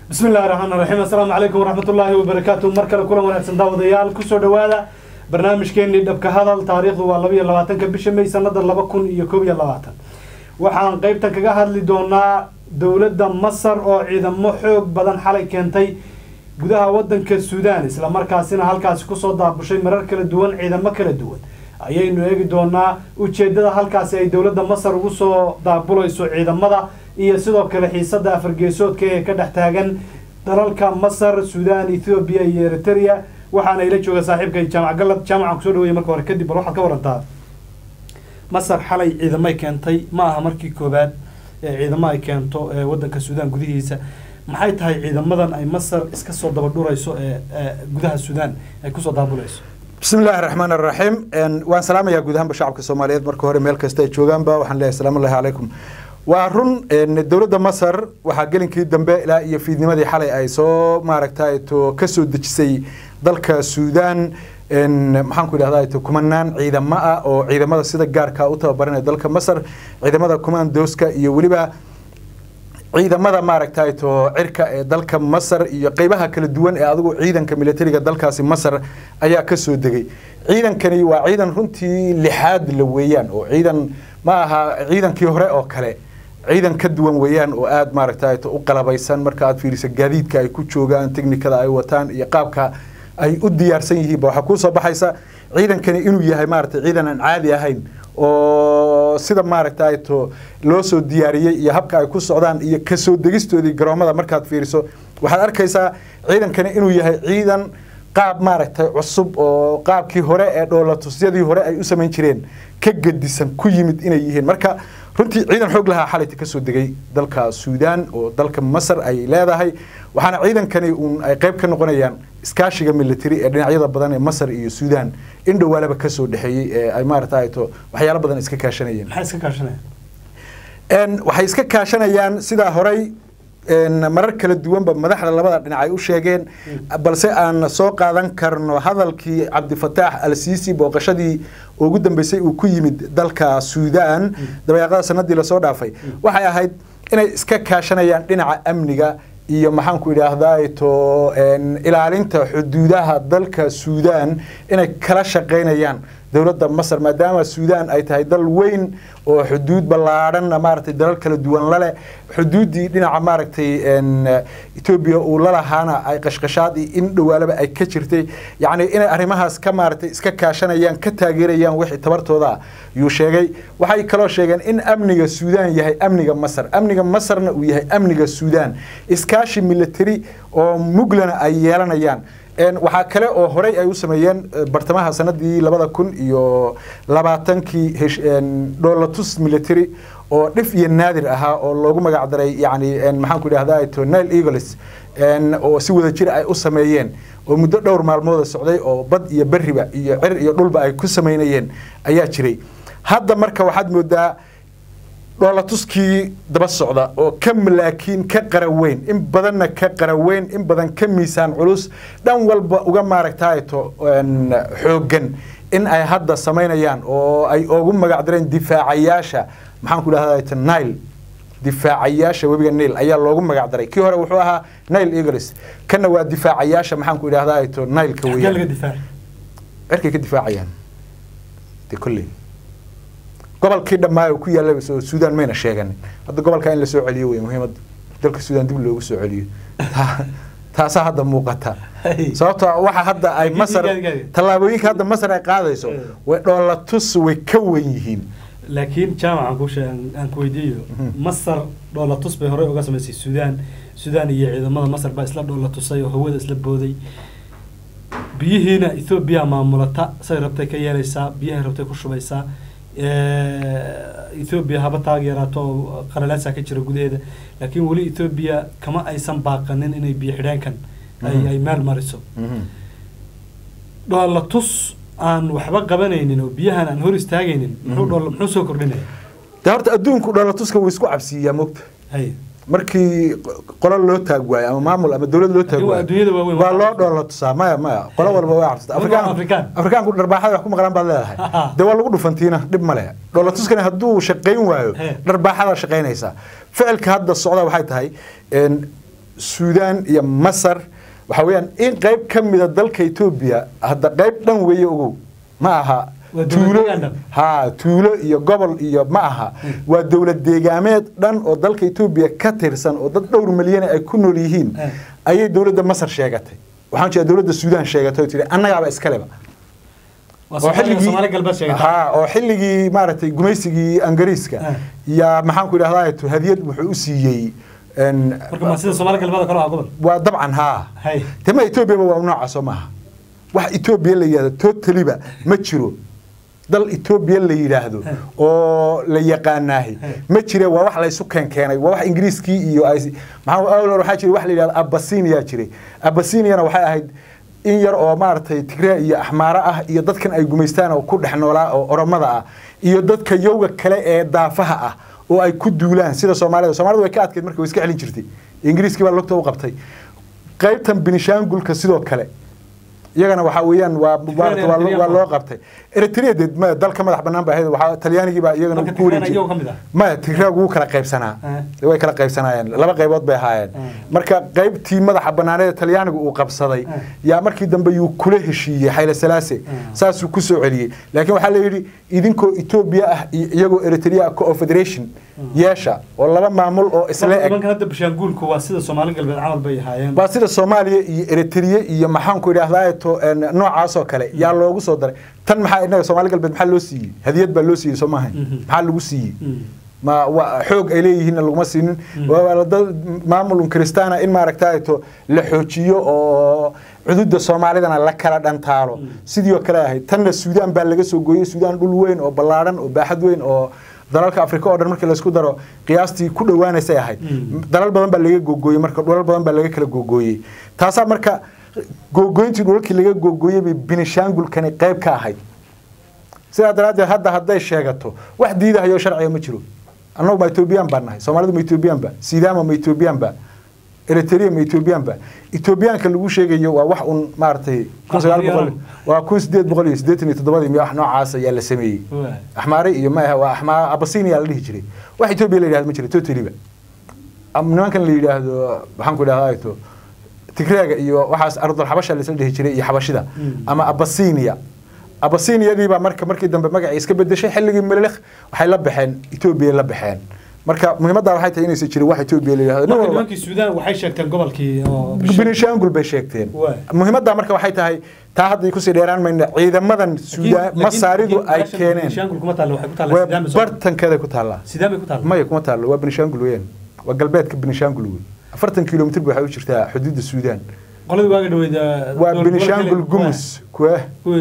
bismi illahi raxmaan raxiim assalaamu calaykum waraxmatullaahi wabarakaatu mar kale kulan wanaagsan daawadayaal kusoo dhowaada barnaamijkeenii dhabka hadal taariikhdu waa laba iyo labaatanka bisha may sanada laba kun iyo koob iyo labaatan waxaan qeybtan kaga hadli doonaa dowladda masar oo ciidamo xoog badan xalay keentay gudaha wadanka suudaan islamarkaasina halkaasi kusoo daabushay marar kala duwan ciidamo kala duwan ayaynu eegi doonaa ujeedada halkaasi ay dowladda masar ugu soo daabulayso ciidamada iyo sidoo kale xiisada afargeesoodka ee ka dhex taagan dalalka masar suudaan ethoobiya iyo eritrea waxaana ila jooga saaxiibkay jaamac galad jaamacan kusoo dhawaya marka hore kadib bal waxaad ka warantaa masar xalay ciidamay keentay ma aha markii koobaad ee ciidamo ay keento ee wadanka suudaan gudihiisa maxay tahay ciidamadan ay masar iska soo dabadhurayso ee gudaha suudaan ay kusoo daabulayso bismi illaahi raxmaan araxiim waan salaamayaa guud ahaanba shacabka soomaaliyeed marka hore meel kasta ay joogaanba waxaan leeyahay salaamu llahi calaykum waa run dowladda masar waxaa gelinkii dambe ilaa iyo fiidnimadii xalay ay soo maaragtay to ka soo dejisay dalka suudaan maxaan ku idhahdaa to kumanaan ciidamo ah oo ciidamada sida gaarka u tababaranaya dalka masar ciidamada commandoska iyo weliba ciidamada maaragtay to cirka ee dalka masar iyo qeybaha kala duwan ee adigu ciidanka militariga dalkaasi masar ayaa ka soo degay ciidankani waa ciidan runtii lixaad la weeyaan oo ciidan ma aha ciidankii hore oo kale ciidan ka duwan weeyaan oo aada maaragtay u qalabaysan marka aad fiiriso gaadiidka ay ku joogaan technikada ay wataan iyo qaabka ay u diyaarsan yihiinba waxaa kuu soo baxaysa ciidankani inuu yahay maaragtay ciidan aan caadi ahayn oo sida maaragtay to loo soo diyaariyey iyo habka ay ku socdaan iyo kasoo degistoodii garoomada markaad fiiriso waxaad arkaysaa ciidankani inuu yahay ciidan qaab maaragtay cusub oo qaabkii hore ee dhoolatusyadii hore ay u samayn jireen ka gedisan ku yimid inay yihiin marka runtii ciidan xoog lahaa xalayta kasoo degay dalka suudaan oo dalka masar ay leedahay waxaana ciidankani uun ay qayb ka noqonayaan iskaashiga military ee dhinacyada badan ee masar iyo suudaan in dhowaalaba kasoo dhexeeyey ee ay maaragtay to waxyaalo badan iska kaashanayeen maxay iska kaashanayaan waxay iska kaashanayaan sidaa horey marar kala duwanba madaxda labada dhinac ay u sheegeen balse aan soo qaadan karno hadalkii cabdifataax al siisi booqashadii ugu dambeysay uu ku yimid dalka suudaan dabayaaqada sanadii lasoo dhaafay waxay ahayd inay iska kaashanayaan dhinaca amniga iyo maxaanku idhaahdaa to ilaalinta xuduudaha dalka suudaan inay kala shaqaynayaan dowladda masar maadaama suudaan ay tahay dal weyn oo xuduud ballaadhanna maaragtay dalal kala duwan laleh xuduuddii dhinaca maaragtay etoobiya uu lalahaana ay qashqashaad iyo in dhowaalaba ay ka jirtay yacni inay arrimahaas ka maaragtay iska kaashanayaan ka taageerayaan wixii tabartooda ah yuu sheegay waxay kaloo sheegeen in amniga suudaan yahay amniga masar amniga masarna uu yahay amniga suudaan iskaashi military oo muglana ay yeelanayaan waxaa kale oo horey ay u sameeyeen bartamaha sanadii labada kun iyo labaatankii dholatus military oo dhif iyo naadir ahaa oo loogu magac daray yani maxaanku idhahda to nile eagles oo si wada jir ay u sameeyeen oo muddo dhowr maalmooda socday oo bad iyo beriba iyo cir iyo dhulba ay ku samaynayeen ayaa jiray hadda marka waxaad moodaa dhoolatuskii daba socda oo ka malaakiin ka qaraweyn in badanna ka qaraweyn in badan ka miisaan culus dhan walba uga maaragtayto xooggan in ay hadda samaynayaan oo ay ugu magac dareen difaacayaasha maxaanku idhahda nile difaacayaasha webiga nile ayaa loogu magac daray kii hore wuxuu ahaa nile eagles kana waa difaacayaasha maxaanku idhahda to nileka weeyaan cirkay ka difaacayaan de kolley gobolkii dhammaayo ku yaallaba soo suudaan mayna sheeganin hadda gobolkaa in la soo celiyo wey muhiimadda dalka suudaan dib loogu soo celiyo taasaa hadda muuqata sababto waxa hadda ay masar tallaabooyinka hadda masar ay qaadayso way dhoolatus way ka wen yihiin laakiin jaamac aan ku aan ku weydiiyo masar dhoolatus bay horey uga samaysay suudaan suudaan iyo ciidamada masar baa isla dhoolatusay oo hawada isla booday biyihiina ethoobiya maamulata say rabtay ka yeelaysaa biyahay rabtay ku shubaysaa ethoobiya haba taageeraato oo qalalaasaa ka jira gudaheeda laakiin weli ethoobiya kama aysan baaqanin inay biyo xidheenkan ay ay meel mariso dhoolatus aan waxba qabanaynin oo biyahan aan hor istaagaynin muxuu dhool muxuu soo kordhinaya de horta adduunku dhoolatuska wuu isku cabsiiyaa mogta hay markii qolo loo taag waayo ama maamul ama dowlad loo taag Laakiin waa waayo adduunyada waaweyn waa loo dhoola tusaa maya maya qolo walba waa cabsata Waliba afrikaan Afrikaan. afrikaanku dharbaaxada wax ku maqlaan baad leedahay dee waa lagu dhufantiina dhib male dhoola tuskani hadduu shaqayn waayo He. dharbaaxada shaqaynaysaa ficilka hadda socda waxay tahay een, suudaan iyo masar waxa weeyaan in qayb ka mida dalka etoobiya hadda qayb dhan weeye ogow ma aha Waa dowlad tuulo deegaan dhan. ha tuulo iyo gobol iyo ma aha waa dowlad deegaameed dhan oo dalka etoobiya ka tirsan oo dad dhowr milyan ay ku nool yihiin Eh. ayay dowladda masar sheegatay waxaan jeeda dowladda suudaan sheegatay oo tihi annagaaba iskaleba waa oo Soomaaliya- xilligii Soomaali galbeed sheegata ha oo xilligii maaragtay gumaysigii angariiska Ah. yaa maxaan ku idhahdaa hadiyad wuxuu u siiyey en, marka ma sida Soomaali galbeed oo kale ah gobol waa dabcan haa hay tema etoobiyaba waa noocaasoo maaha wax etoobiya la yidhahdo totaliba ma jiro dal etoobiya la yidhaahdo Eh. oo la yaqaanaahi Eh. ma jire waa wax laysu keenkeenay waa wax ingiriiskii iyo ay maxaa awlor waxaa jira wax la yidhahdo abasiniya jiray abasiniyana waxay ahayd in yar oo maaragtay tigraa iyo axmaaro ah iyo dadkan ay gumaystaan oo ku dhex noolaa oo oromada ah iyo dadka yowga kale ee daafaha ah oo ay ku duulaan sida soomaalida soomaalida way ka adkayd marka way iska celin jirtay ingiriiskii baa lugta u qabtay qaybtan binishaangulka sidoo kale iyagana waxaa weeyaan waa maarata waa loo- waa loo qabtay eritrea dee ma dalka madax banaan baa ahayd waxaa talyaanigii baa iyagana Marka ku wareejiyay Tigreena iyagu ka mid ah? maya tigraagu wuu kala qaybsanaa Eh. way kala qaybsanaayeen laba qaybood bay ahaayeen Eh. marka qaybtii madaxa banaaneed ee talyaanigu uu qabsaday Eh. yaa markii dambe yuu kula heshiiyey xayle salaase saasuu ku soo celiyey laakiin waxaa la yidhi idinkoo etoobiya ah iyo iyagoo eritrea ah co-federation yeesha oo laba maamul oo isla eg nimankan hadda bishaanguulku waa sida Soomaali galbeed camal bay ahaayeen waa sida soomaaliya iyo eritrea iyo maxaanku idhahdaa to noocaas oo kale yaa loogu soo daray tan maxaa inaga soomaali galbeed maxaa loo siiyey hadiyad baa loo siiyey soo maaha Mhm. maxaa lagu siiyey Mm. ma waa xoog ay leeyihiinna laguma siinin waa dad maamulun kristaana in maaragtaa to la xoojiyo oo cududa soomaalidana la kala dhantaalo sidii oo kale ahayd tanna suudaan baa laga soo gooyey suudaan dhul weyn oo ballaadhan oo baaxad weyn oo dalalka afrika oo dhan markii laysku daro qiyaastii ku dhowaanaysay ahayd Mm. dalal badan baa laga googooyey marka dhulal badan baa laga kala googooyey taasaa marka googooyntii dhulalkii laga googooyey bay binishaangulkani qayb ka ahayd sidaa daraaddeed hadda hadday sheegato wax diidahayo sharciga ma jiro annagu ma etoobiyaan baan nahay soomaalidu ma etoobiyaan ba sidaama ma etoobiyaan ba eritrea ma etoobiyaan ba etoobiyaanka lagu sheegayo waa wax un maaragtay kun sagaal boqol waa kun sideed boqol iyo siddeetan iyo toddobadii miyo wax noocaas ayaa la sameeyey Waa. axmaare iyo ma aha waa axmaa abasinia la dhihi jiray wax etoobiya la yidhahdo ma jiro totaliba Am- nimankan la yidhaahdo maxaan ku idhahdaa to tigreega iyo waxaas ardul xabasha laisla dhihi jiray iyo xabashida Mm. ama abasinia abasiniyadii baa marka markii dambe magacii iska bedeshay xilligii melelekh waxay la baxeen etoobiya la baxeen marka muhiimadda waxay tahay inaysan jirin wax etoobiya la yidhahdo nin marka walba nimankii Suudaan waxay sheegteen gobolkii oo bisha- binishaangul bay sheegteen Waay. muhiimadda marka waxay tahay taa hadda kusii dheeraan mayna ciidamadan suudaan Laakiin- masaaridu laakiin ay meeshan keeneen Binishaangul kuma taalo waxay ku taallaa waa Sidaam iyo Soomaali. bartankeeda ku taallaa Sidaam ay ku taallaa maya kuma taallo waa binishaangul weeyaan waa galbeedka binishaangul wey afartan kilomitr ba waxay u jirtaa xuduudda suudaan qoladii waaga dhaweyd waa binishaangul gumus kuwa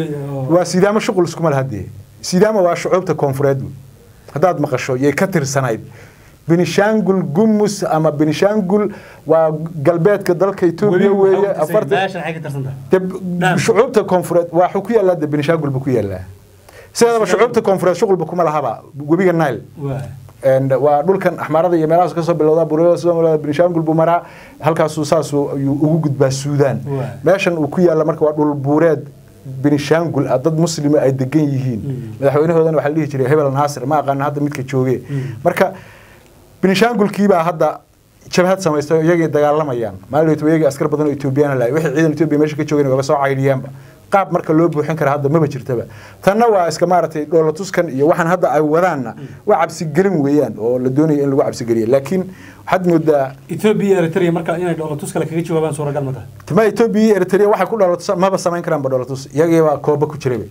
waa sidaamo shuqul iskuma laha dee sidaama waa shucuubta koonfureed wey haddaad maqasho yay ka tirsanayd binishaangul gumus ama binishaangul waa galbeedka dalka etoobiya weeye afartan meeshan waxay ka tirsan tahay dee Naam. shucuubta koonfureed waa wuxuu ku yaallaa dee binishaangul buu ku yaallaa sideedaba shucuubta koonfureed shuqulba kuma lahaba webiga nile waa And waa dhulkan axmaarada iyo meelahaas kasoo bilowda burada soo binishaangul buu maraa halkaasuu saasuu ayuu ugu gudbaa suudaan Waa. meeshan uu ku yaalla marka waa dhul buureed binishaangul ah dad muslima ay degan yihiin Mm. madaxweynahoodana waxaa la dhihi jiray hebel naasir ma aqaana hadda midka jooge Mm. marka binishaangulkiibaa hadda jabhad samaystay oo iyagay dagaalamayaan maalin iyagii askar badan oo etoobiyaan lahay wixii ciidan etoobiya meesha ka joogeen waaba soo caydhiyaanba qaab marka loo buuxin kara hadda maba jirtaba tanna waa iska maaragtay dhoolatuskan iyo waxaan hadda ay wadaanna waa cabsigelin weeyaan oo la doonaya in lagu cabsigeliya laakiin waxaad moodaa Ethiopia iyo Eritrea marka inay dhoolatus kale kaga jawaabaan suuragal ma tahay tama etoobiya iyo eritrea waxay ku dhoolatus maba samayn karaanba dhoolatus iyagii baa kooba ku jiraba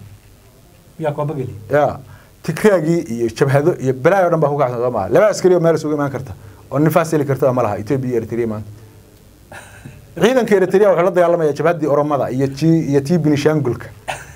yaa kooba geli ya tikraagii iyo jabhado iyo balaayo dhan baa ku kacsan soo maha laba askari oo meel isugu imaan karta oo nifaas heli karta ma laha etoobiya iyo eritrea maanta ciidanka eritrea wuxuu la dagaalamaya jabhaddii oromada iyo tii iyo tii binishaangulka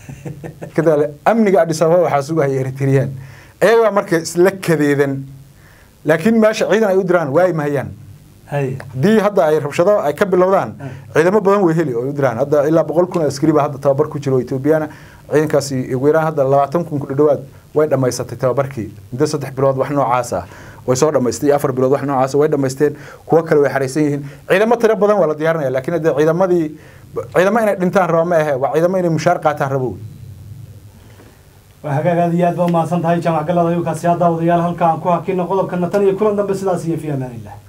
kadaale amniga adis ababa waxaa sugahaya eritreyaan iyagaa marka isla kadeedan laakiin meesha ciidan ay u diraan waayi mahayaan hay haddii hadda ay rabshado ay ka bilowdaan ciidamo badan way heli oo ay u diraan hadda ilaa boqol kun oo askari baa hadda tababar ku jira oo etoobiyana ciidankaasi ugu yaraan hadda labaatan kun ku dhowaad way dhammaysatay tababarkii muddo saddex bilood wax noocaas ah way soo dhammaystay iyo afar bilood wax noocaas ah way dhammaysteen kuwo kale way xaraysan yihiin ciidamo tiro badan waa la diyaarinaya laakiin hadde ciidamadii ciidamo inay dhintaan rabo ma ahe waa ciidamo inay mushaar qaataan rabo waa hagaag aad iyo aad baa umahadsan tahay jaamac galada ayuu kaasi haa daawadayaal halka aan ku hakino qodobkana tan iyo kulan dambe sidaas iyo fi amaanillah